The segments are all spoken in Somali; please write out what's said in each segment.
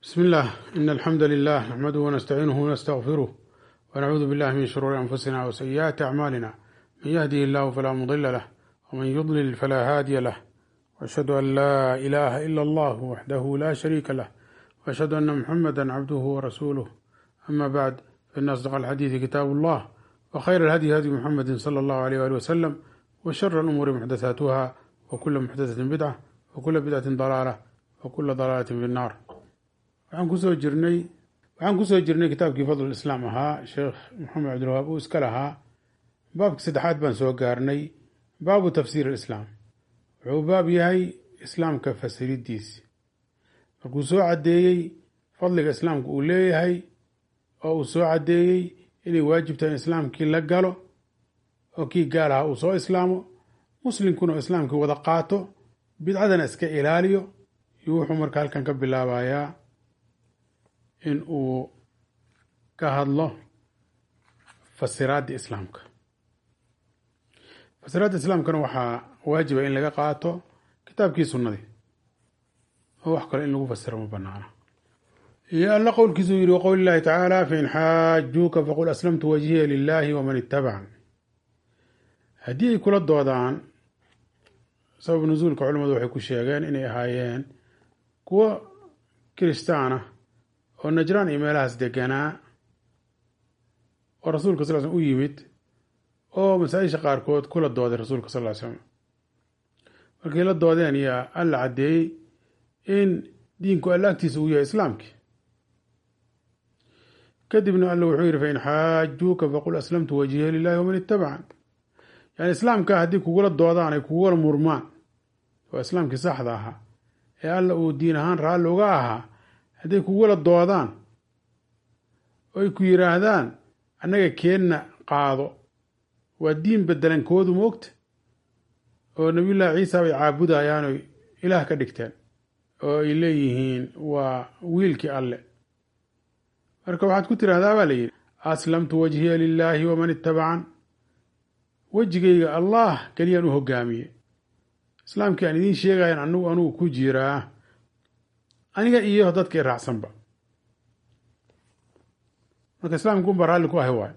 بسم الله إن الحمد لله نحمده ونستعينه ونستغفره ونعوذ بالله من شرور أنفسنا وسيئات أعمالنا من يهده الله فلا مضل له ومن يضلل فلا هادي له وأشهد أن لا إله إلا الله وحده لا شريك له وأشهد أن محمدا عبده ورسوله أما بعد فإن أصدق الحديث كتاب الله وخير الهدي هدي محمد صلى الله عليه وآله وسلم وشر الأمور محدثاتها وكل محدثة بدعة وكل بدعة ضلالة وكل ضلالة في النار waxaan kusoo jirnay waxaan kusoo jirnay kitaabkii fadl islaam ahaa sheekh maxamed cabdilwahaab uu iska lahaa baabkii saddexaad baan soo gaarnay baabu tafsiir alislaam wuxuu baab yahay islaamka fasiridiisi markuu soo caddeeyey fadliga islaamka uu leeyahay oo uu soo caddeeyey inay waajib tahay in islaamkii la galo oo kii gaal ahaa uu soo islaamo muslimkuna oo islaamkii wada qaato bidcadana iska ilaaliyo iyo wuxuu marka halkan ka bilaabayaa in uu ka hadlo fasiraadda islaamka fasiraadda islaamkana waxaa waajiba in laga qaato kitaabkii sunnadii oo wax kale in lagu fasiro ma banaana iyo alla qowlkiisuu yihi waqowli llahi tacaala fain xaajuuka faqul aslamtu wajhiya lilahi waman itabacan haddii ay kula doodaan sabab nusuulka culimmadu waxay ku sheegeen inay ahaayeen kuwo kiristaana oo najraan iyo meelahaas deganaa oo rasuulka sal slm u yimid oo masaa-isha qaarkood kula dooday rasuulka sal ly slam markay la doodeen yaa alla caddeeyey in diinku alla agtiisa uu yahay islaamkii kadibna alla wuxuu yihi fain xaajuuka faqul aslamtu wajhiya lilahi waman itabacan yani islaamka haddii kugula doodaan ay kugula murmaan waa islaamkii saxda ahaa ee alla uu diin ahaan raalli uga ahaa hadday kugula doodaan oo ay ku yiraahdaan annaga keenna qaado waa diin bedelankoodu moogta oo nabiyullaahi ciisa bay caabudayaan oy ilaah ka dhigteen oo ay leeyihiin waa wiilkii alle marka waxaad ku tiraahdaa baa la yidhi aslamtu wajhiya lilaahi waman itabacan wejigayga allah keliyaan u hogaamiye islaamkii aan idiin sheegayan anigu anugu ku jiraa aniga iyo dadka i raacsanba marka islaamka unbaa raalli ku ahay waayo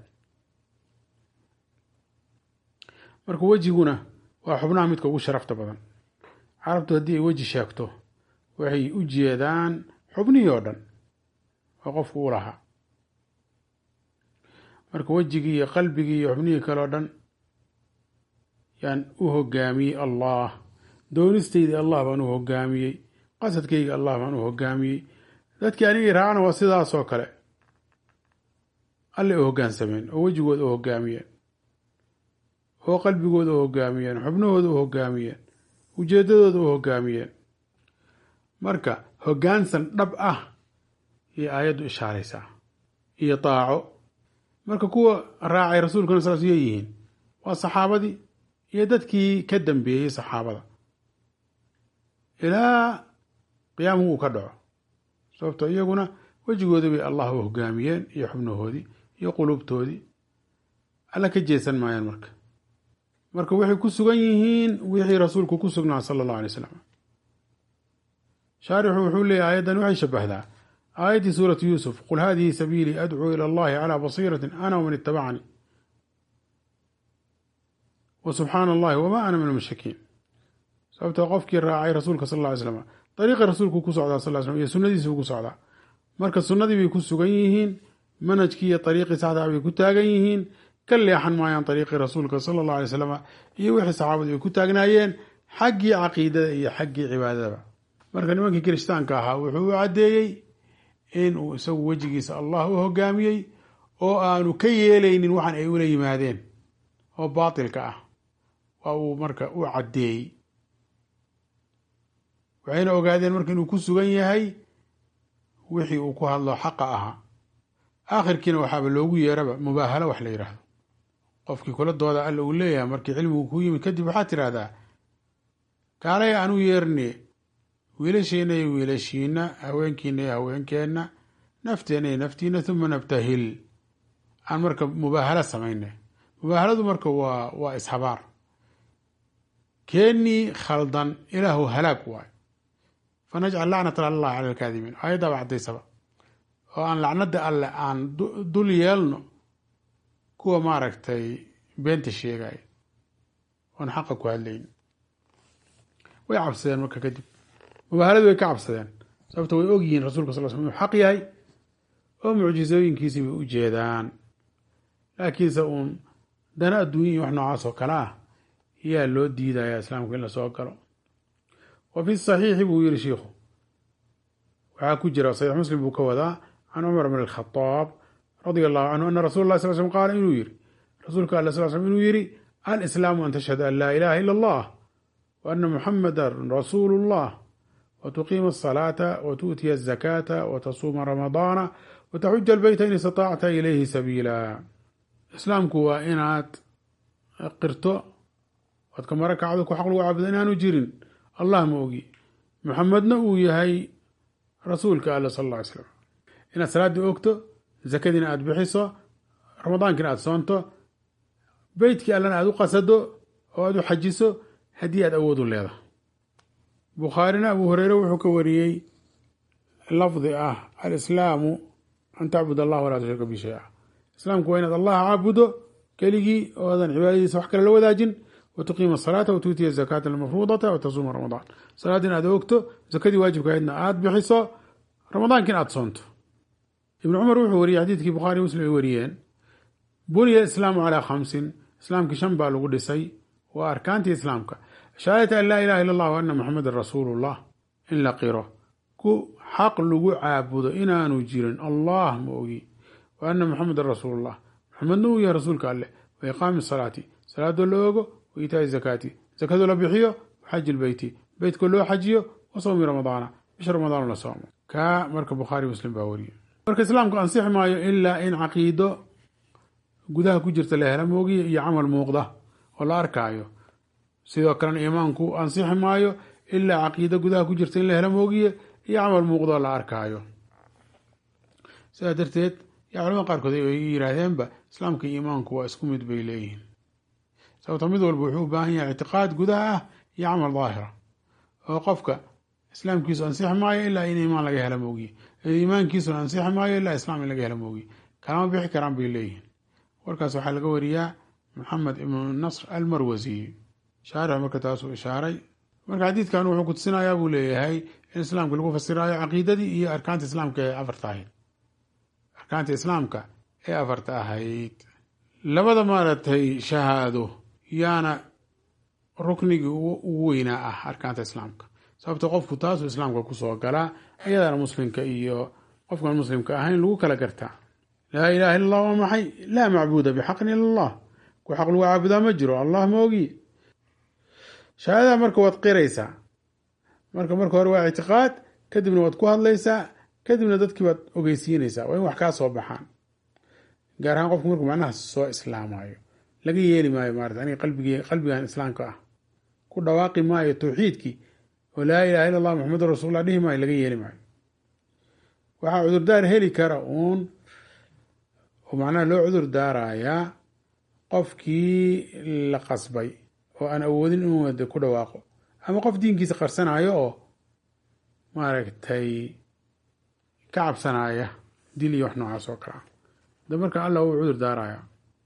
marka wejiguna waa xubnaha midka ugu sharafta badan carabtu haddii ay weji sheegto waxay u jeedaan xubnihii oo dhan oo qofku u lahaa marka wejigii iyo qalbigii iyo xubnihii kale oo dhan yaan u hogaamiyey allah doonistaydii allah baan u hogaamiyey qasadkayga allah baan u hogaamiyey dadkii anigii raacana waa sidaasoo kale alle u hogaansameen oo wejigooda u hogaamiyeen oo qalbigooda u hogaamiyeen xubnahooda u hogaamiyeen ujeedadooda u hogaamiyeen marka hogaansan dhab ah iyo aayaddu ishaaraysaa iyo daaco marka kuwa raacay rasuulkana saas yay yihiin waa saxaabadii iyo dadkii ka dambeeyey saxaabada ilaa qiyaamuhu uu ka dhaco sababto iyaguna wejigoodii bay allah u hogaamiyeen iyo xubnahoodii iyo quluubtoodii alla ka jeesan maayaan marka marka waxay ku sugan yihiin wixii rasuulku ku sugnaa sala allahu alay slam shaarixu wuxuu leeyahy aayaddan waxay shabahdaa aayaddii suuratu yuusuf qul hadihi sabiilii adcuu ila allahi calaa basiiratin ana waman itabacanii wa subxaana allahi wamaa ana min almushrikiin sababta qofkii raacay rasuulka sal ly slam dariiqi rasuulku ku socdaa sal slam iyo sunnadiisuu ku socdaa marka sunnadii bay ku sugan yihiin manhajkii iyo ariiqii saxdaa bay ku taagan yihiin ka leexan maayaan ariiqii rasuulka sala allahu alay slam iyo wixii saxaabadu ay ku taagnaayeen xaggii caqiidada iyo xaggii cibaadadaba marka nimankii kiristaanka ahaa wuxuu u caddeeyey in uu isagu wejigiisa allah u hogaamiyey oo aanu ka yeelaynin waxan ay ula yimaadeen oo baatilka ah waa uu marka u caddeeyey waxayna ogaadeen marka inuu ku sugan yahay wixii uu ku hadlo xaqa ahaa aakhirkiina waxaaba loogu yeeraba mubaahalo wax la yidhaahdo qofkii kula dooda alla uu leeyahay markii cilmigu kuu yimid kadib waxaad tidhaahdaa kaalay aan u yeerne wiilasheena iyo wiilashiina haweenkiina iyo haweenkeenna nafteenna iyo naftiina uma nabtahil aan marka mubaahalo samaynay mubaahaladu marka waa waa ishabaar keenii khaldan ilaahu halaag waayo fanajcal lacnat allahi cala alkaadibiin aayaddaa baa caddaysaba oo aan lacnada alle aan dul yeelno kuwa maaragtay beenta sheegaya oon xaqa ku hadlayn way cabsadeen marka kadib mubaahaladu way ka cabsadeen sababto way og yihiin rasulka sal sl inuu xaq yahay oo mucjizooyinkiisii bay u jeedaan laakiinse uun dana adduunya iyo wax noocaas oo kale ah yaa loo diidaya islaamku in la soo galo wa fi saxiixi buu yihi shiikhu waxaa ku jira saxiix muslim buu ka wadaa can cumar bn alkhadaab radia allahu canhu ana rasul lah sal slm qaala inuu yihi rasuulka alla sal slm inuu yihi alislaamu an tashhada an laa ilaha ila allah wa ana muxamada rasuulu llah wtuqiima الصلاaةa wtu'tiya الزakاةa wtasuuma ramadaana wtaxuja اlbeyta in istaطaacta ilayhi sabiila islaamku waa inaad qirto oad ka mara kacdo ku xaq lagu caabudo inaanu jirin allah ma ogi muxamedna uu yahay rasuulka alla sal اlla ly slam inaad salaaddii ogto zakadiina aad bixiso ramadaankiina aad soonto beytkii allana aad u qasado oo aad u xajiso haddii aad awood u leedahay bukhaarina abu hureyre wuxuu ka wariyey lafdi ah alislaamu an tacbud allah walaa tushrika bi shay-a islaamku waa inaad allah caabudo keligii oodan cibaadadiisa wax kale la wadaajin watuqiima asalaata watuutiya zakaata almafruudata watasuuma ramadaan salaad in aad ogto zakadii waajibkahaydna aad bixiso ramadaankiin aad soonto ibnu cumar wuxuu wariyey xadiidkii bukhaari muslim ay wariyeen buniya islaamu calaa khamsin islaamkii shan baa lagu dhisay waa arkaantii islaamka shahaadata an laa ilaha illa allah wa ana muxamedan rasuulu llah in la qiro ku xaq lagu caabudo inaanu jirin allah ma ogi wa ana muxamedan rasuulullah muxamedna uu yahay rasuulka alleh wa iqaami salaati salaadoo la ogo wa iitaai zakaati zakadoo la bixiyo wa xaji lbeyti beytkoo loo xajiyo wa sawmi ramadaana bisha ramadaan la soomo kaa marka bukhaari muslim baa wariye marka islaamku ansixi maayo ilaa in caqiido gudaha ku jirta la hela moogiya iyo camal muuqda oo la arkaayo sidoo kalena iimaanku ansixi maayo ilaa caqiido gudaha ku jirta in la helo moogiye iyo camal muuqdoo la arkaayo sidaa darteed yaa culamada qaarkood ay yiraahdeenba islaamka iyo iimaanku waa isku mid bay leeyihiin sababto mid walba wuxuu u baahan yahay ictiqaad gudaha ah iyo camal daahira oo qofka islaamkiisu ansixi maayo ilaa in iimaan laga helo moogiye iimaankiisuna ansixi maayo ilaa islaam in laga helo moogiye kalama bixi karaan bay leeyihiin warkaas waxaa laga wariyaa maxamed ibnu nasr almarwasiy shaarix marka taasuu ishaaray marka xadiidkan wuxuu kutusinayaa buu leeyahay in islaamka lagu fasiraayo caqiidadii iyo arkaanta islaamka ee afarta ahayd arkaanta islaamka ee afarta ahayd labada maaragtay shahaado yaana ruknigii ugu weynaa ah arkaanta islaamka sababto qofku taasuu islaamka kusoo galaa iyadana muslimka iyo qofkaan muslimka ahayn lagu kala gartaa laa ilaha illa allah waa maxay laa macbuuda bixaqin ila allah ku xaq lagu caabudaa ma jiro allah ma ogi shahaadada marka waad qiraysaa marka marka hore waa ictiqaad kadibna waad ku hadlaysaa kadibna dadkii waad ogeysiinaysaa waa in wax kaa soo baxaan gaar ahaan qofku markuu macnaha soo islaamayo laga yeeli maayo maarata aniga qalbig qalbigan islaamka ah ku dhawaaqi maayo tawxiidkii oo laa ilaha illa allah maxamedun rasuullah dhihi maayo laga yeeli maayo waxaa cudurdaar heli kara uun oo macnaha loo cudur daarayaa qofkii la qasbay oo aan awoodin inuu wada ku dhawaaqo ama qof diinkiisa qarsanayo oo maaragtay ka cabsanaya dil iyo wax noocaas oo kale ah da marka allah uu cudur daaraya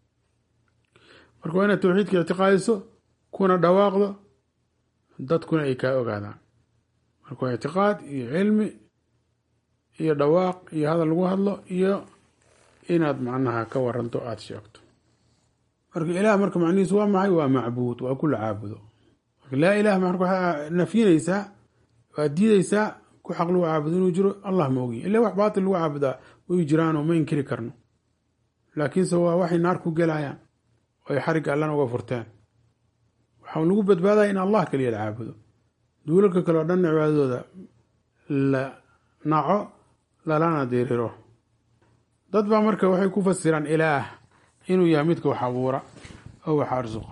marka waa inaad tawxiidka ictiqaadiso kuna dhawaaqdo dadkuna ay kaa ogaadaan marka waa ictiqaad iyo cilmi iyo dhawaaq iyo hadal lagu hadlo iyo inaad macnaha ka waranto aada sheegto marka ilaah marka macnihiisu waa maxay waa macbuud waa kula caabudo marka laa ilaha marka waxaa nafyinaysaa waad diideysaa ku xaq lagu caabudo inuu jiro allah ma ogiy ila wax baatil lagu caabudaa way jiraanoo ma inkiri karno laakiinse waa waxay naar ku gelayaan oo ay xarigga allana uga furteen waxaa lagu badbaadaya in allah kaliya la caabudo duulalka kale oo dhanna cibaadadooda la naco lalana diriro dad baa marka waxay ku fasiraan ilaah inuu yahay midka wax abuura oo wax arsuqa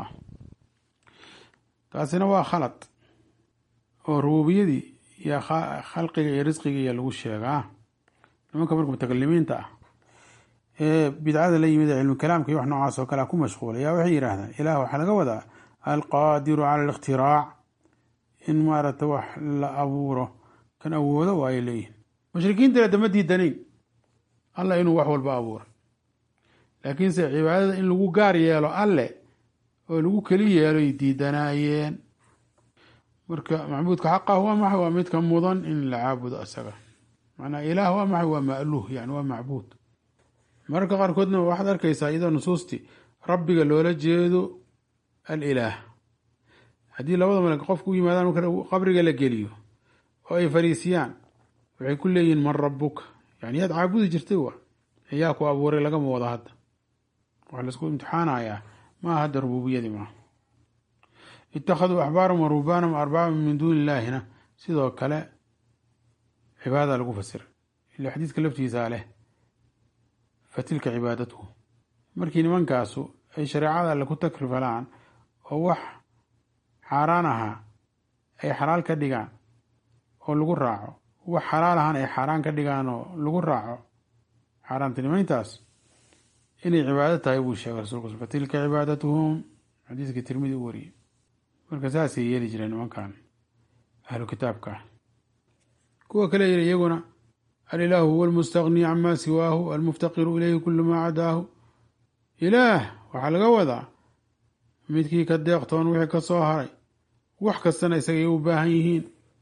taasina waa khalad oo rububiyadii iyo khalqiga iyo risqiga iyo lagu sheegaa nimanka marka mutakalimiinta ah ee bidcada la yimid ee cilmi kalaamka iyo wax noocaas oo kalea ku mashquula yaa waxay yidhaahdaan ilaah waxaa laga wadaa alqaadiru cala alikhtiraac in maaragta wax la abuuro kan awoodo waayay leeyihin mushrikiintana dama diidanayn allah inuu wax walba abuuray laakiinse cibaadada in lagu gaar yeelo alle oo lagu keli yeeloy diidanaayeen marka macbuudka xaqah waa maxay waa midka mudan in la caabudo isaga macnaa ilaah waa maxay waa ma'luuh yani waa macbuud mararka qaarkoodna waxaad arkaysaa iyadoo nusuustii rabbiga loola jeedo alilaah haddii labada malag qofku u yimaadaan marka qabriga la geliyo oo ay fariisiyaan waxay ku leeyihiin man rabuka yani yaad caabudi jirtay wa yaa ku abuuray lagama wado hadda waxa laisku imtixaanayaa maaha hadda rububiyadii maaha ittakhaduu axbaaram wa ruhbaanam arbaaban min duuni illaahina sidoo kale cibaadada lagu fasiray ila xadiiska laftiisaa leh fa tilka cibaadatuhu markii nimankaasu ay shareecada alle ku takrifalaan oo wax xaaraan ahaa ay xalaal ka dhigaan oo lagu raaco wax xalaal ahaan ay xaaraan ka dhigaan oo lagu raaco xaaraantinimayntaas inay cibaado tahay buu sheegay rasulku fa tilka cibaadatuhum xadiiskii tirmidi u wariyey marka saasay yeeli jireen nimankan ahlu kitaabka ah kuwa kale yiri iyaguna alilaahu huwa almustagni cama siwaahu almuftaqiru ilayhi kulu maa cadaahu ilaah waxaa laga wadaa midkii ka deeqtoon wixii ka soo haray wax kastana isagay u baahan yihiin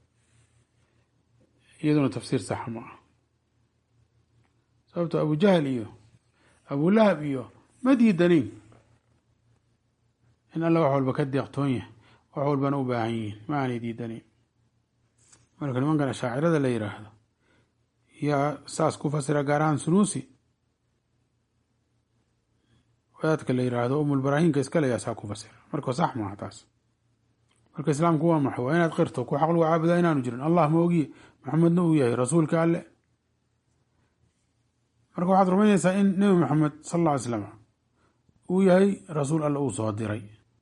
iyaduna tafsiir saxa ma ah sababto abujahal iyo abulahab iyo ma diidanayn in alla wax walba ka deeqtoon yahay wax walbana u baahan yihiin ma aanay diidanayn marka nimankan ashaacirada la yiraahdo yaa saas ku fasira gaar ahaan sunuusi wadaadka la yiraahdo umulbaraahinka iskale yaa saa ku fasira marka sax maaha taas marka islaamku waa maxay waa inaad qirto ku xaq lagu caabudaa inaanu jirin allah ma ogiye maxamedna uu yahay rasuulka alle marka waxaad rumaynaysaa in nebi maxamed sal alla ly slam uu yahay rasuul alle uu soo diray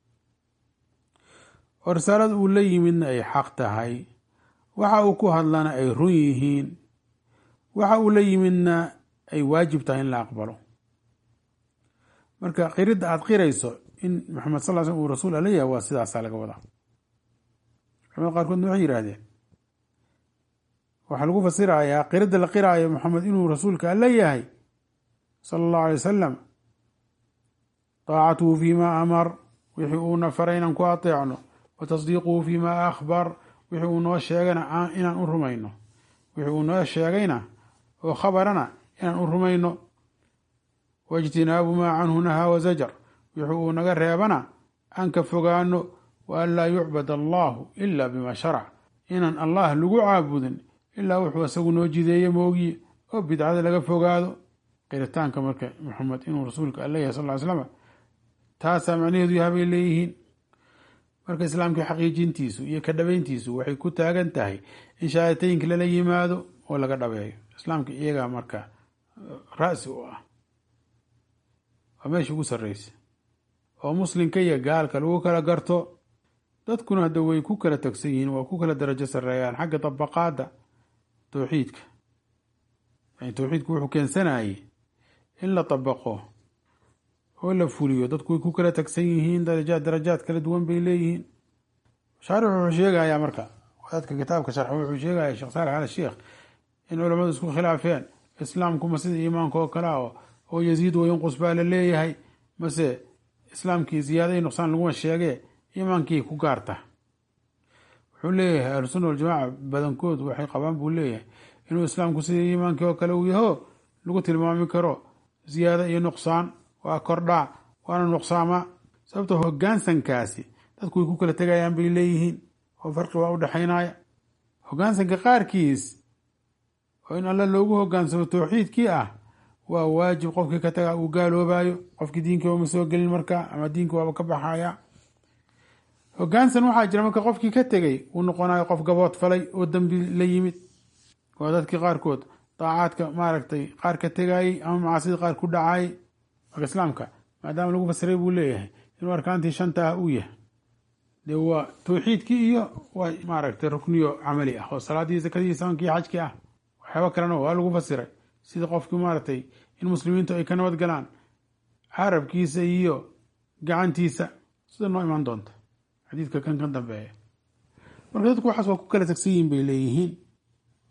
oo risaalada uu la yimidna ay xaq tahay waxa uu ku hadlana ay run yihiin waxa uu la yimidna ay waajib tahay in la aqbalo marka qiridda aada qirayso in maxamed sal l slm uu rasuul alle yahay waa sidaasaa laga wadaa culamada qaarkoodna waxay yidhaahdeen waxaa lagu fasirayaa qiradda la qiraayo maxamed inuu rasuulka alle yahay sala allahu alay wasalam taacatuhu fima amar wixii uuna faray inaan ku ateecno wa tasdiiquhu fima akhbar wixii uu noo sheegana inaan u rumayno wixii uu noo sheegayna oo khabarana inaan u rumayno waijtinaabu maa canhu nahaa wazajar wixii uu naga reebana aan ka fogaano wa an laa yucbad allahu ila bima sharac inaan allah lagu caabudin ilaa wuxuu isagu noo jideeye moogiye oo bidcada laga fogaado qiritaanka marka maxamed inuu rasuulka alle yahay sal ly slam taasaa macnaheedu yaha bay leeyihiin marka islaamkii xaqiijintiisu iyo ka dhabeyntiisu waxay ku taagan tahay in shahaatooyinka lala yimaado oo laga dhabeeyo islaamka iyagaa marka ra'si u ah waa meesha ugu sarreysa oo muslimka iyo gaalka lagu kala garto dadkuna hadda way ku kala tagsan yihiin waa ku kala darajo sarreeyaan xagga dabaqaadda towxiidka yani towxiidku wuxuu keensanayey in la dabaqo oo la fuliyo dadku way ku kala tagsan yihiin darajaad darajaad kala duwan bay leeyihiin shaarix wuxuu sheegayaa marka wadaadka kitaabka sharxa wuxuu sheegaya sheekh saalex al sheekh in culamadu isku khilaafeen islaamkuma sida iimaanka oo kale ah oo yaziid wayanqus baa la leeyahay mase islaamkii ziyaada iyo nuqsaan laguma sheegee iimaankii ku gaarta wuxuu leeyahay ahlusunna waljamaaca badankood waxay qabaan buu leeyahay inuu islaamku sida iimaankii oo kale uu yaho lagu tilmaami karo ziyaada iyo nuqsaan waa kordhaa waana nuqsaama sababto hogaansankaasi dadku way ku kala tegayaan bay leeyihiin oo farqi waa u dhexaynaya hogaansanka qaarkiis oo in alla loogu hogaansamo towxiidkii ah waa waajib qofkii ka taga uu gaaloobayo qofkii diinkii waama soo gelin markaa ama diinkii waaba ka baxaya hogaansan waxaa jira marka qofkii ka tegay uu noqonayo qof gabood falay oo dembi la yimid waa dadkii qaarkood daacaadka maaragtay qaar ka tegayey ama macaasida qaar ku dhacayay marka islaamka maadaama lagu fasiray buu leeyahay inuu arkaantii shanta ah uu yahay dee waa towxiidkii iyo waa maaragtay rukniyo camali ah oo salaadii zakadii soonkii xajkii ah waxyaaba kalena waa lagu fasiray sida qofkii maaragtay in muslimiintu ay ka nabad galaan carabkiisa iyo gacantiisa sida noo imaan doonta xadiidka kan ka dambeeya marka dadku waxaas waa ku kala tagsan yihin bay leeyihiin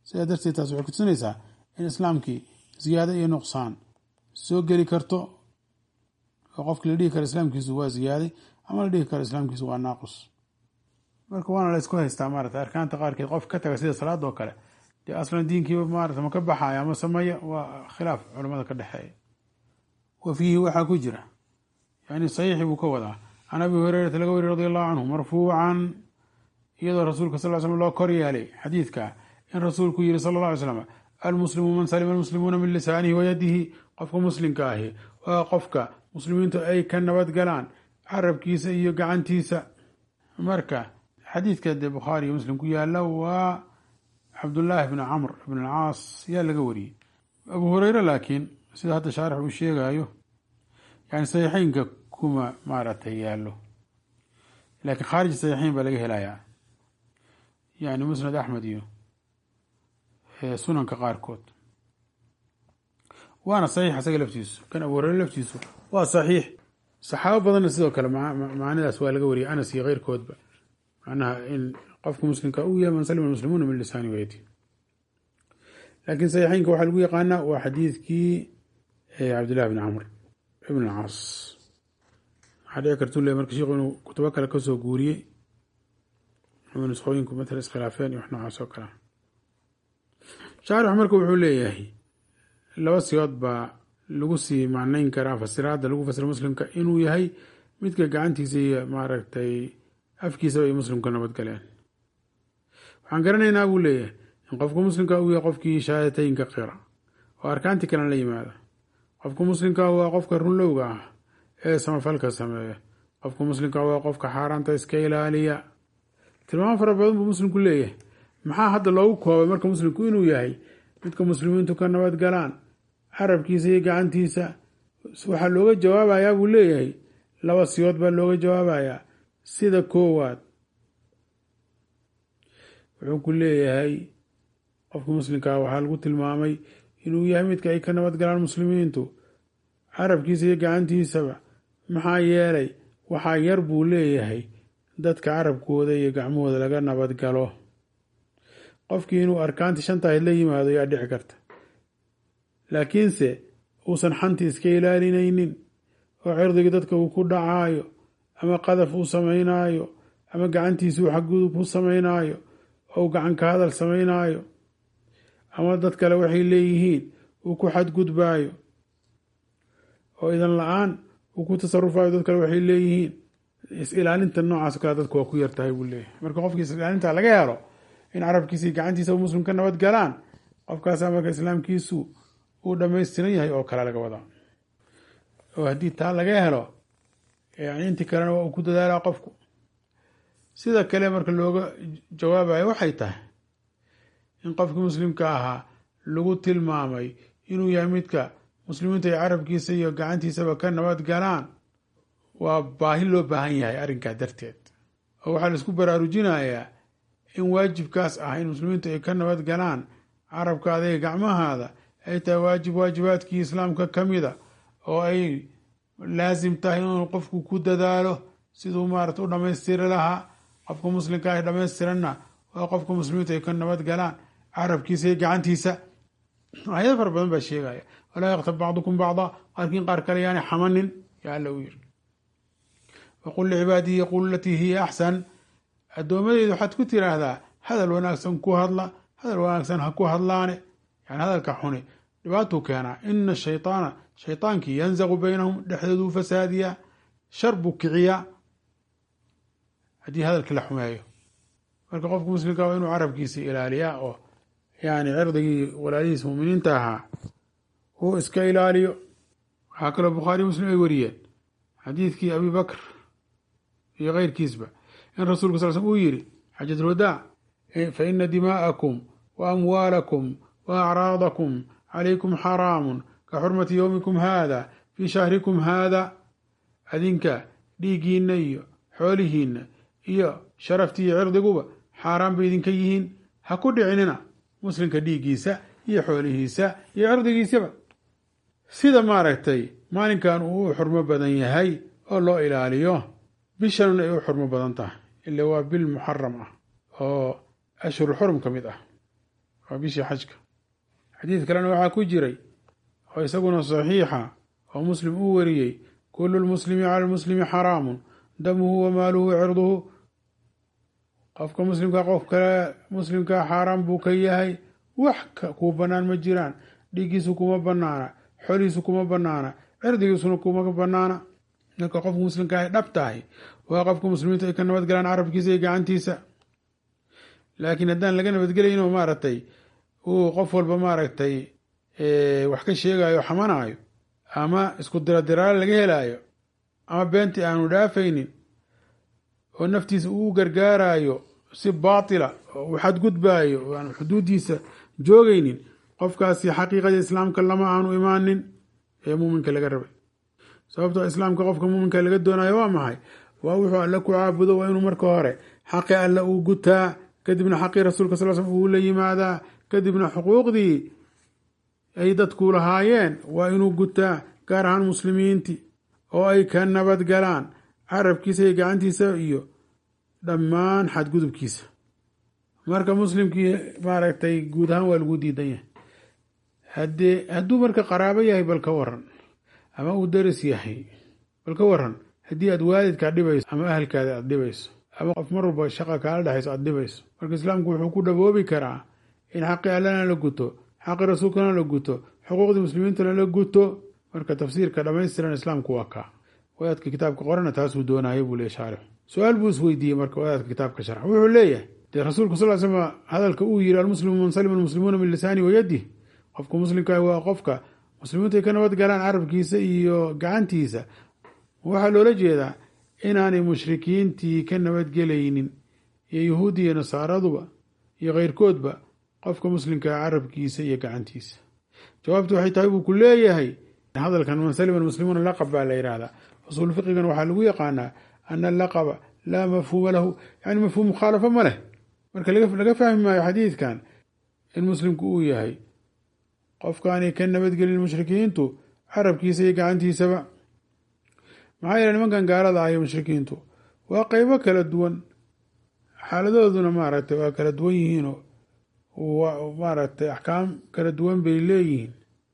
sidaa darteed taas waxay kutusinaysaa in islaamkii ziyaado iyo nuqsaan soo geli karto oo qofki la dhihi karo islaamkiisu waa ziyaaday ama la dhihi karo islaamkiisu waa naaqus marka waana la isku haystaa maarata arkaanta qaarkeed qof ka taga sida salaada oo kale dee aslan diinkiiba maarata ma ka baxaya ama sameeya waa khilaaf culamada ka dhexeeya wa fiihi waxaa ku jira yani saxiixi buu ka wadaa can abi hureyrata laga weriy radi allahu canhu marfuucan iyadoo rasuulka sal slam loo kor yeelay xadiidka in rasuulku yihi sala alla alay slam almuslimu man salima almuslimuuna min lisaanihi wayadihi qofka muslimka ahi waa qofka muslimiintu ay ka nabad galaan carabkiisa iyo gacantiisa marka xadiidka dee bukhaari iyo muslim ku yaala waa cabdullaahi bni camr bn alcaas yaa laga wariyey abu hureyre laakiin sida hadda shaarix uu sheegayo yani saxiixeynka kuma maaragtay yaallo laakiin khaarij saxiixeyn baa laga helayaa yani musnad axmed iyo sunanka qaarkood waana saxiix isaga laftiisu kan abu hureyre laftiisu waa saxiix saxaabo badanna sidoo kale macaanidaas waa laga wariyay anas iyo keyrkoodba macnaha in qofka muslimka uu yahay man salima almuslimuuna min lisaani wayadi laakiin saxiixeynka waxaa lagu yaqaanaa waa xadiidkii cabdillahi bni camr ibn alcaas waxaa dhici kartu le marka sheikhu inuu kutubo kale kasoo guuriyey ama nuskhooyinku matala iskhilaafeen iyo wax noocaas oo kale shaarix marka wuxuu leeyahay laba siyood baa lagu sii macnayn karaa fasiraadda lagu fasira muslimka inuu yahay midka gacantiisa iyo maaragtay afkiisaba ay muslimka nabadgaleen waxaan garanaynaa buu leeyahay in qofka muslimka uu yahay qofkii shahaadateynka qira oo arkaantii kalena la yimaada qofka muslimka waa qofka runlowga ah ee samafalka sameeya qofka muslimka waa qofka xaaraanta iska ilaaliya tilmaamo fara badan buu muslimku leeyahay maxaa hadda loogu koobay marka muslimku inuu yahay midka muslimiintu ka nabad galaan carabkiisa iyo gacantiisa waxaa looga jawaabayaa buu leeyahay laba siyood baa looga jawaabayaa sida koowaad wuxuu ku leeyahay qofka muslimkaa waxaa lagu tilmaamay inuu yahay midka ay ka nabad galaan muslimiintu carabkiisa iyo gacantiisaba maxaa yeelay waxaa yar buu leeyahay dadka carabkooda iyo gacmahooda laga nabad galo qofkii inuu arkaanti shantahayd la yimaado yaa dhici karta laakiinse uusan xanti iska ilaalinaynin oo cirdigii dadka uu ku dhacaayo ama qadaf uu samaynaayo ama gacantiisuu xaggudub ku samaynaayo ou gacan ka hadal samaynaayo ama dad kale waxay leeyihiin uu ku xadgudbaayo oo idan la-aan uu ku tasarufayo dad kale waxay leeyihiin is-ilaalinta noocaas kale dadku waa ku yartahay buu leeyahay marka qofkii is-ilaalinta laga helo in carabkiisa iyo gacantiisa muslim ka nabad galaan qofkaasa marka islaamkiisu uu dhamaystiran yahay oo kale laga wadaa oo haddii taa laga helo intii kalena waa uu ku dadaalaa qofku sida kale marka looga jawaabayo waxay tahay in qofkii muslimka ahaa lagu tilmaamay inuu yahay midka muslimiinta ay carabkiisa iyo gacantiisaba ka nabad galaan waa baahi loo baahan yahay arrinkaa darteed oo waxaa la isku baraarujinayaa in waajibkaas ah in muslimiintu ay ka nabad galaan carabkaada iyo gacmahaada ay tahay waajib waajibaadkii islaamka ka mida oo ay laasim tahay inuu qofku ku dadaalo siduu maarata u dhammaystiri lahaa qofka muslimka ah dhamaystiranna waa qofka muslimiintu ay ka nabad galaan carabkiisa iyo gacantiisa ayado fara badan baa sheegaya walaa yaktab bacdukum bacda qaarkiin qaar kale yaani xamanin ya alla u yiri waqul licibaadihi yaquulu latii hiya axsan addoomadeedu waxaad ku tiraahdaa hadal wanaagsan ku hadla hadal wanaagsan ha ku hadlaane yani hadalka xuni dhibaatuu keenaa ina shayطaana shayطaankii yanzaqu baynahum dhexdooduu fasaadiyaa shar buu kiciyaa haddii hadalkii la xumeeyo marka qofka muslimka waa inuu carabkiisa ilaaliyaa oo yani cirdigii walaalihiis muminiinta ahaa uu iska ilaaliyo waxaa kaloo bukhaari muslim ay wariyeen xadiidkii abi bakr iyo keyrkiisba in rasulku sal slm uu yiri xajat lwadaac faina dimaa'akum wa amwaalakum wa acraadakum calaykum xaraamun ka xurmati yowmikum haada fii shahrikum haada adinka dhiiggiinna iyo xoolihiinna iyo sharaftii iyo cirdiguba xaaraan bay idinka yihiin ha ku dhicinina muslimka dhiiggiisa iyo xoolihiisa iyo cirdigiisaba sida maaragtay maalinkan uu u xurmo badan yahay oo loo ilaaliyo bishanun ay u xurmo badan tahay ila waa bil muxaram ah oo ashhurulxurum ka mid ah waa bishii xajka xadiid kalena waxaa ku jiray oo isaguna saxiixa oo muslim uu wariyey kulu lmuslimi cala lmuslimi xaraamun damuhu wa maaluhu wa cirduhu qofka muslimka qof kale muslimkaa xaaraan buu ka yahay wax kuu bannaan ma jiraan dhiiggiisu kuma banaana xolihiisu kuma banaana cirdigiisuna kuma banaana marka qofka muslimka ay dhab tahay waa qofka muslimiintu ay ka nabadgalaan carabkiisa iyo gacantiisa laakiin haddaan laga nabadgelayno maaragtay uu qof walba maaragtay wax ka sheegayo xamanaayo ama isku diradiraale laga helaayo ama beentii aanu dhaafaynin oo naftiisa uu gargaarayo si baatila oo uu xadgudbaayo oo aanu xuduuddiisa joogaynin qofkaasi xaqiiqadii islaamka lama aanu imaanin ee muuminka laga rabay sababtoo islaamka qofka muuminka laga doonayo waa maxay waa wuxuu alle ku caabudo waa inuu marka hore xaqi alle uu gutaa kadibna xaqii rasuulka sal slm uu la yimaadaa kadibna xuquuqdii ay dadku lahaayeen waa inuu gutaa gaar ahaan muslimiintii oo ay ka nabadgalaan carabkiisa iyo gacantiisa iyo dhammaan xadgudubkiisa marka muslimkii maaragtay guud ahaan waa lagu diidan yahay haddee hadduu marka qaraabo yahay bal ka waran ama uu daris yahay bal ka waran haddii aad waalidkaa dhibayso ama ahalkaada aad dhibayso ama qof mar walba shaqa kaala dhexayso aad dhibayso marka islaamku wuxuu ku dhaboobi karaa in xaqii allana la guto xaqii rasuulkana la guto xuquuqdii muslimiintana la guto marka tafsiirka dhammaystiran islaamku waa kaa wadaadka kitaabka qorana taasuu doonaya buu leey shaarix su-aal buu isweydiiyey marka wadaadka kitaabka sharx wuxuu leeyahay dee rasuulku sal slam hadalka uu yiri almuslimu man salima almuslimuuna min lisaani wayadih qofka muslimka waa qofka muslimiintu ay ka nabad galaan carabkiisa iyo gacantiisa waxaa loola jeedaa inaanay mushrikiintii ka nabadgelaynin iyo yuhuuddi iyo nasaaraduba iyo keyrkoodba qofka muslimkaa carabkiisa iyo gacantiisa jawaabtu waxay tahay buu ku leeyahay hadalkan man salima almuslimuuna laqab baa la yidhaahdaa usuul fiqigan waxaa lagu yaqaanaa ana alaqaba laa mafhuuma lahu yani mafhuum mukhaalafo ma leh marka laga fahmi maayo xadiidkan in muslimku uu yahay qofkaanay ka nabadgelin mushrikiintu carabkiisa iyo gacantiisaba maxaa yeele nimankan gaalada ah iyo mushrikiintu waa qeybo kala duwan xaaladooduna maaragtay waa kala duwan yihiinoo maaragtay axkaam kala duwan bay leeyihiin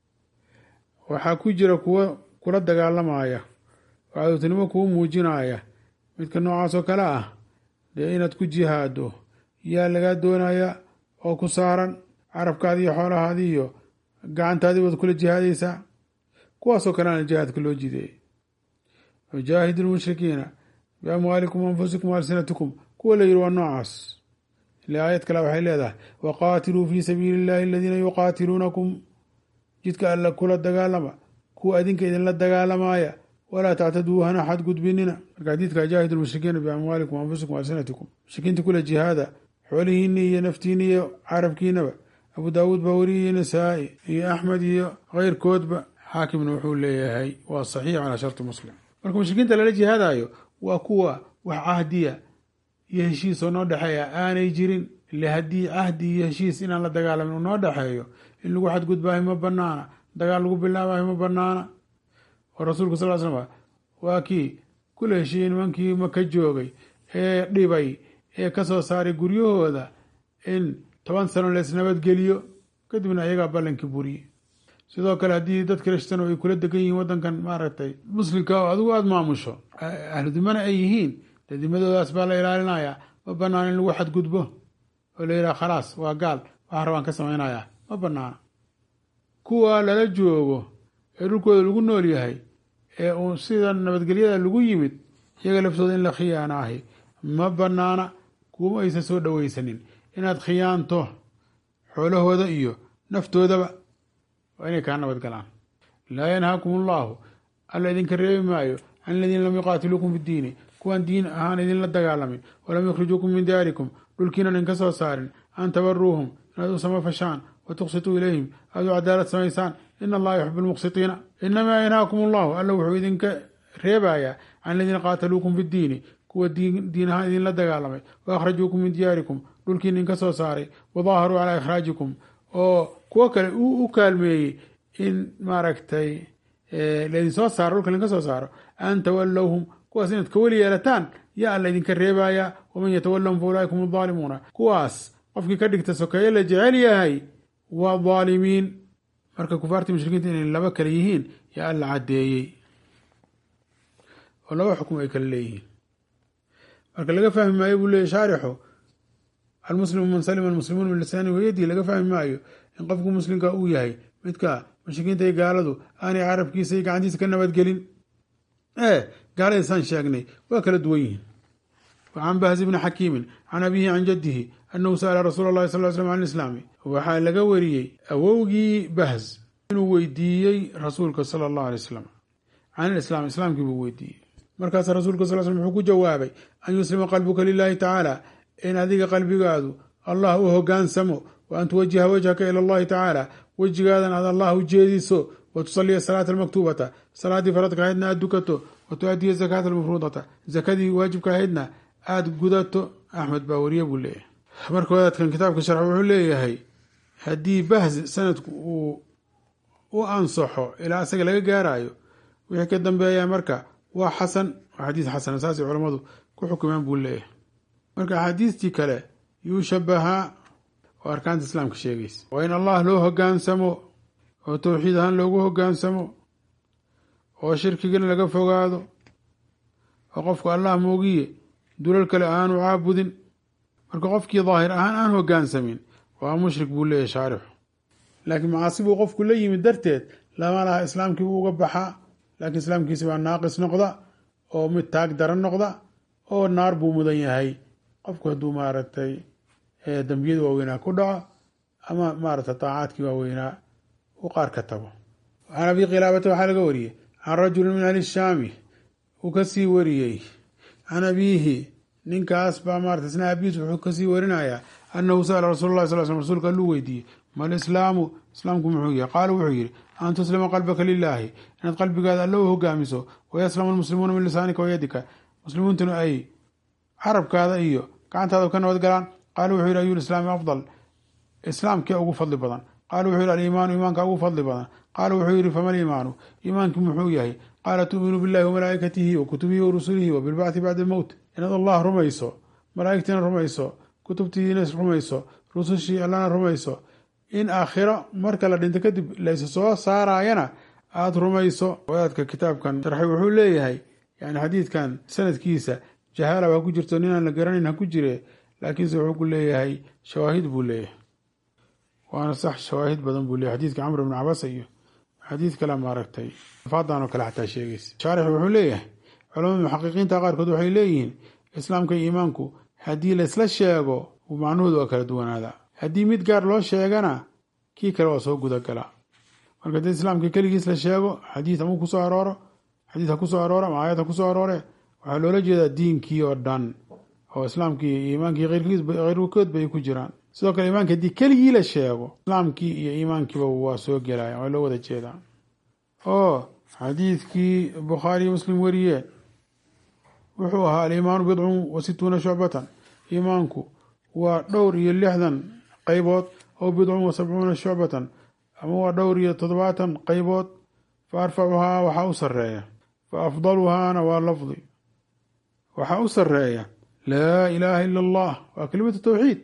waxaa ku jira kuwa kula dagaalamaya oo cadowtinimo kuu muujinaya midka noocaas oo kale ah dee inaad ku jihaado yaa lagaa doonaya oo ku saaran carabkaadi iyo xoolahaadi iyo gacantaadii baad kula jihaadaysaa kuwaasoo kalena jihaadka loo jideeyey wajaahidu lmushrikiina biamwaalikum anfusikum alsinatikum kuwa la yiri waa noocaas ile aayad kale waxay leedahay waqaatiluu fii sabiili illahi aladiina yuqaatiluunakum jidka alla kula dagaalama kuwa adinka idinla dagaalamaya walaa tactaduu hana xadgudbinina marka xadiidka jaahidu lmushrikiina biamwaalikum anfusikum alsinatikum mushrikiinta kula jihaada xoolihiini iyo naftiini iyo carabkiinaba abu daawuud baa wariyay nasaa-i iyo axmed iyo keyrkoodba xaakimna wuxuu leeyahay waa saxiix calaa sharti muslim marka mushrikiinta lala jihaadayo waa kuwa wax cahdiya iyo heshiis oo noo dhexeeya aanay jirin ile haddii cahdi iyo heshiis inaan la dagaalamin uu noo dhexeeyo in lagu xadgudbaahay ma banaana dagaal lagu bilaabahay ma banaana oo rasuulku sal slam waa kii kula heshiiyey nimankii maka joogay ee dhibay ee kasoo saaray guryahooda in toban sano laisnabadgeliyo kadibna ayagaa ballankii buriyey sidoo kale haddii dad kirishtan ay kula degan yihiin wadankan maaragtay muslimka oo adigu aada maamusho ahlu dimana ay yihiin dee dimadoodaas baa la ilaalinayaa ma banaan in lagu xadgudbo oo la yidhaha khalaas waa gaal waxaa rabaan ka samaynayaa ma banaana kuwa lala joogo ee dhulkooda lagu nool yahay ee uu sida nabadgelyada lagu yimid iyaga laftooda in la khiyaana ahi ma banaana kuma aysan soo dhoweysanin inaad khiyaanto xoolahooda iyo naftoodaba waa inay kaa nabad galaan laa yanhaakum allahu alla idinka reebi maayo can aladiina lam yuqaatiluukum fidiini kuwaan diin ahaan idinla dagaalamin walam yukhrijuukum min daarikum dhulkiinan idinka soo saarin an tabaruuhum inaad u samafashaan wa tuqsituu ilayhim aad u cadaalad samaysaan ina allaha yuxibu lmuqsitiina inamaa yanhaakum allahu alla wuxuu idinka reebayaa can aladiina qaataluukum fidiini kuwa diin ahaan idinla dagaalamay wa akhrajuukum min diyaarikum dhulkiina idinka soo saaray wadaaharuu calaa ikhraajikum oo kuwo kale u kaalmeeyey in maaragtay laydin soo saaro dhulka idinka soo saaro an tawallowhum kuwaas inaad ka weli yeelataan yaa alla idinka reebayaa waman yatawallahum fa ulaaika hum adaalimuuna kuwaas qofkii ka dhigta sokeeye la jecel yahay waa daalimiin marka kufaartii mushrikiinta inay laba kale yihiin yaa alla caddeeyey oo laba xukum ay kale leeyihiin marka laga fahmi maayo buu leeyay shaarixu almuslimu man salima almuslimuuna min lisaani wayadii laga fahmi maayo in qofku muslimka uu yahay midka mushrikiinta iyo gaaladu aanay carabkiisa iyo gacantiisa ka nabadgelin ee gaaladaisaan sheegnay waa kala duwan yihiin wa can bahzi bni xakiimin can abihi can jaddihi annahu sa'ala rasuula allahi sal l slm can islaami waxaa laga wariyey awowgii bahz inuu weydiiyey rasuulka sala allahu alay wasalam can ilislaam islaamkii buu weydiiyey markaasa rasuulka sal slm wuxuu ku jawaabay an yuslima qalbuka lilahi tacaala in adiga qalbigaadu allah u hogaansamo wa an tuwajiha wajhaka ila allahi tacaala wejigaadan aad allah u jeediso wa tusaliya salaata almaktuubata salaaddii faradka ahaydna aada dukato wa tu-adiya zakaata almafruudata zakadii waajibka ahaydna aada gudato axmed baa wariye buu leeyahay marka wadaadkan kitaabka sharx wuxuu leeyahay haddii bahzi sanadku uu u ansaxo ilaa asaga laga gaarayo wixii ka dambeeya marka waa xasan waa xadiis xasana saasay culammadu ku xukumeen buu leeyahay marka axaadiistii kale yuu shabahaa oo arkaanta islaamka sheegaysa waa in allah loo hogaansamo oo towxiid ahaan loogu hogaansamo oo shirkigana laga fogaado oo qofku allah moogiye dulal kale aanu caabudin marka qofkii daahir ahaan aan hogaansamin waa mushrik buu leeyahay shaarixu laakiin macaasi buu qofku la yimid darteed lama laha islaamkii buu uga baxaa laakiin islaamkiisi baa naaqis noqda oo mid taag daran noqda oo naar buu mudan yahay qofku hadduu maaragtay dembiyada waaweynaa ku dhaco ama maaragtay taacaadkii waaweynaa u qaar ka tago can abi khilaabata waxaa laga wariyey can rajulin min ahli shaami uu kasii wariyey can abiihi ninkaas baa maarata isna abiis wuxuu kasii warinayaa annahu sa'ala rasuul lah sal sl rsulka alluu weydiiyey ma alislaamu islaamku muxuu yahay qaala wuxuu yidhi an tuslima qalbaka lilaahi inaad qalbigaada alla u hogaamiso wayaslama almuslimuuna min lisaanika wayadika muslimiintuna ay carabkaada iyo gacantaada ka nabad galaan qaala wuxuu yidhi ayu lislaami afdal islaamkee ugu fadli badan qaala wuxuu yidhi aliimaanu iimaanka ugu fadli badan qaala wuxuu yidhi fama liimaanu iimaankii muxuu yahay qaala tu'minu billahi wamalaa'ikatihi wa kutubihi wa rusulihi wa bilbacthi bacda almowt inaad allah rumayso malaa'igtiina rumayso kutubtiina rumayso rusushii allana rumayso in aakhiro marka la dhinto kadib laysu soo saaraayana aada rumayso wadaadka kitaabkan sharxay wuxuu leeyahay yani xadiidkan sanadkiisa jahaala baa ku jirto ninaan la garanayn ha ku jire laakiinse wuxuu ku leeyahay shawaahid buu leeyahay waana sax shawaahid badan buu leeyahy xadiidka camr ibn cabasa iyo xadiid kale maaragtay faadan oo kale xataa sheegaysa shaarix wuxuu leeyahay culamada muxaqiqiinta qaarkood waxay leeyihiin islaamka iyo iimaanku haddii laysla sheego macnuhooda waa kala duwanaadaa haddii mid gaar loo sheegana kii kale waa soo gudagalaa marka haddii islaamka keligiis la sheego xadiid ama kusoo arooro xadiid ha kusoo arooro ama aayad ha kusoo aroore waxaa loola jeedaa diinkii oo dhan oo islaamkii iyo iimaankii keyrkood bay ku jiraan sidoo kale iimaanka haddii keligii la sheego islaamkii iyo iimaankiiba waa soo gelaya waa loo wada jeedaa oo xadiidkii bukhaariyo muslim wariyeen wuxuu ahaa aliimaanu bidcun wa situuna shucbatan iimaanku waa dhowr iyo lixdan qaybood oo bidcun wa sabcuuna shucbatan ama waa dhowr iyo toddobaatan qaybood fa arfacuhaa waxaa u sareeya fa afdaluhaana waa lafdi waxaa u sareeya laa ilaaha ila allah waa kelimatu tawxiid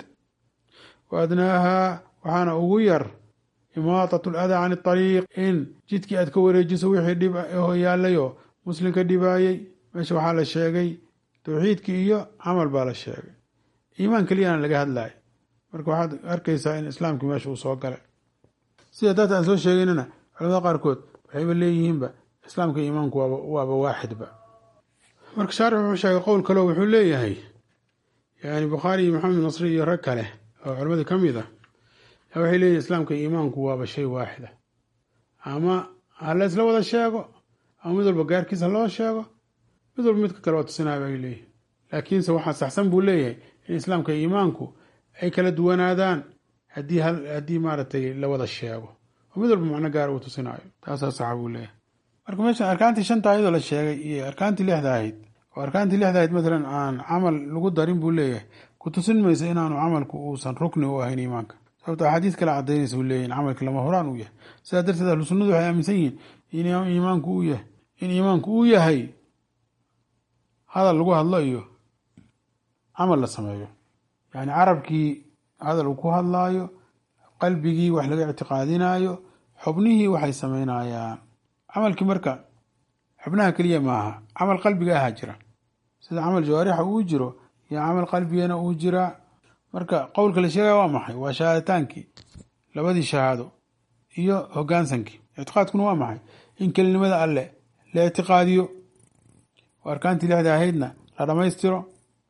wa adnaahaa waxaana ugu yar imaatat aladaa can اطariiq in jidkii aad ka wareejiso wixii dhib oo yaalayoo muslimka dhibaayey meesha waxaa la sheegay tawxiidkii iyo camal baa la sheegay iimaan keliyana laga hadlayo marka waxaad arkaysaa in islaamkii meesha uu soo galay sida data aan soo sheegaynana culamada qaarkood waxayba leeyihiinba islaamka iimaanku waaba waaxidba marka shaarix wuxuu sheegay qowl kaleo wuxuu leeyahay yani bukhaari iyo maxamed nasri iyo rag kale oo culammadii ka mid ah waxay leeyihin islaamka iimaanku waaba shay waaxida ama ha la isla wada sheego ama mid walba gaarkiisa loo sheego mid walba midka kale waa tusinaya bay leeyihin laakiinse waxaa saxsan buu leeyahay in islaamka iimaanku ay kala duwanaadaan haddii haddii maaragtay la wada sheego oo mid walba macno gaar uu tusinaayo taasaa saxa buu leeyahay marka meesha arkaantii shanta ayadoo la sheegay iyo arkaantii lixda ahayd oo arkaantii lixda ahayd matalan aan camal lagu darin buu leeyahay ku tusin maysa inaanu camalku uusan rukni u ahayn iimaanka sababto axaadiis kale cadaynaysa uu leeyahy in camalki lama horaan uu yahay sidaa darteed ahlu sunnadu waxay aaminsan yihiin in iimaanku uu yahay in iimaanku uu yahay hadal lagu hadlo iyo camal la sameeyo yani carabkii hadal uu ku hadlaayo qalbigii wax laga ictiqaadinaayo xubnihii waxay samaynayaan camalkii marka xubnaha keliya maaha camal qalbiga ahaa jira sida camal jawaarixa uu jiro iyo camal qalbigana uu jiraa marka qowlka la sheegaya waa maxay waa shahaadataankii labadii shahaado iyo hogaansankii ictiqaadkuna waa maxay in kelinimada alle la ictiqaadiyo oo arkaantii lixda ahaydna la dhammaystiro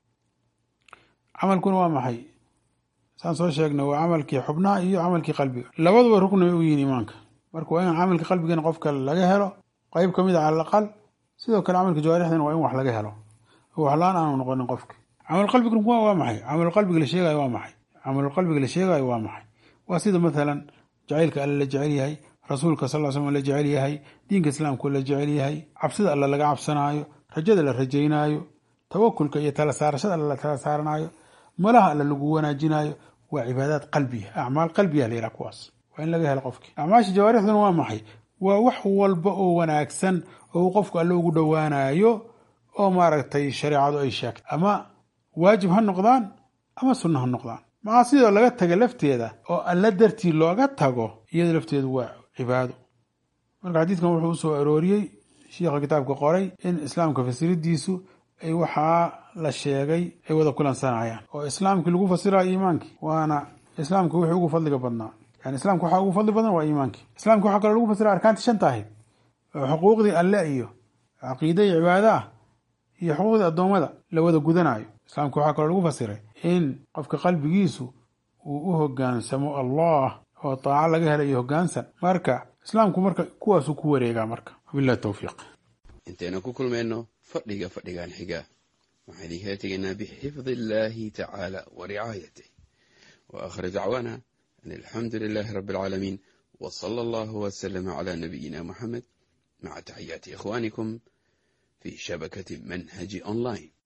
camalkuna waa maxay saan soo sheegnay waa camalkii xubnaha iyo camalkii qalbiga labaduba rukni bay u yihiin iimaanka marka waa in camalka qalbigana qofka laga helo qeyb kamid a cala aqal sidoo kale camalka jawaarixdana waa in wax laga helo oo wax la-aan aanu noqonin qofka camal qalbigana waa maxay camal qalbiga la sheegayo waa maxay camal qalbiga la sheegayo waa maxay waa sida mathalan jacaylka alle la jecel yahay rasuulka sal l slam la jecel yahay diinka islaamku la jecel yahay cabsida alle laga cabsanaayo rajada la rajaynaayo tawakulka iyo tala saarashada alle la tala saaranaayo malaha alle lagu wanaajinaayo waa cibaadaad qalbiya acmaal qalbiya la yidhaha kuwaas waa in laga helo qofkii acmaasha jawaarixduna waa maxay waa wax walba oo wanaagsan oo uu qofku alle ugu dhowaanayo oo maaragtay shareecadu ay sheegtay ama waajib ha noqdaan ama sunno ha noqdaan macaasida laga taga lafteeda oo alle dartii looga tago iyada lafteedu waa cibaado marka xadiidkan wuxuu usoo arooriyey shiikha kitaabka qoray in islaamka fasiridiisu ay waxaa la sheegay ay wada kulansanayaan oo islaamkii lagu fasirayo iimaankii waana islaamka wixii ugu fadliga badnaa yani islaamka waxaa ugu fadli badan waa iimaankii islamka waxaa kaloo lagu fasira arkaantii shanta ahayd oo xuquuqdii alle iyo caqiide iyo cibaado ah iyo xuquuqdii addoommada la wada gudanayo islaamka waxaa kaloo lagu fasiray in qofka qalbigiisu uu u hogaansamo allah oo taaco laga hela iyo hogaansan marka islaamku marka kuwaasuu ku wareegaa marka wabillahi towfiiq intaynu ku kulmayno fadhiga fadhigan xiga waxaan idinkala tegaynaa bixifdi illaahi tacaala wa ricaayatih wa aakhir dacwaana an alxamdu lilaahi rabbi alcaalamiin wa sala allahu wasalama calaa nabiyina muxamed maca taxiyaati ikhwaanikum fii shabakati manhaji online